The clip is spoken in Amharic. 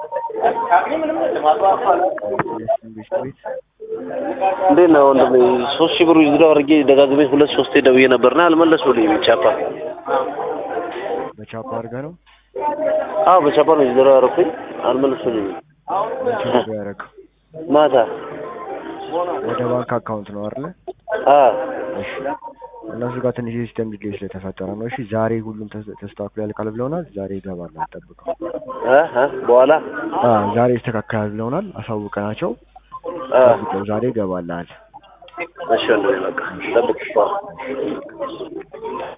ቤት ቤት እንዴት ነው ወንድሜ? ሶስት ሺህ ብር ዊዝድሮው አድርጌ ደጋግሜ ሁለት ሶስቴ ደውዬ ነበርና አልመለሱልኝም። ቻፓ በቻፓ አድርገህ ነው አዎ በቻፓ ነው ዊዝድሮው ያደረኩኝ። አልመለሱልኝም። መቼ ነው ያደረገው? ማታ ወደ ባንክ አካውንት ነው አይደለ? አዎ እሺ እነሱ ጋር ትንሽ የሲስተም ዲሌይ ስለተፈጠረ ነው። እሺ ዛሬ ሁሉም ተስ- ተስተካክሎ ያልቃል ብለውናል። ዛሬ ይገባል ጠብቀው። እ እ በኋላ አ ዛሬ ይስተካከላል ብለውናል። አሳውቀናቸው አ ጠብቀው ዛሬ ይገባልሃል። እሺ ወንድሜ በቃ ጠብቅ።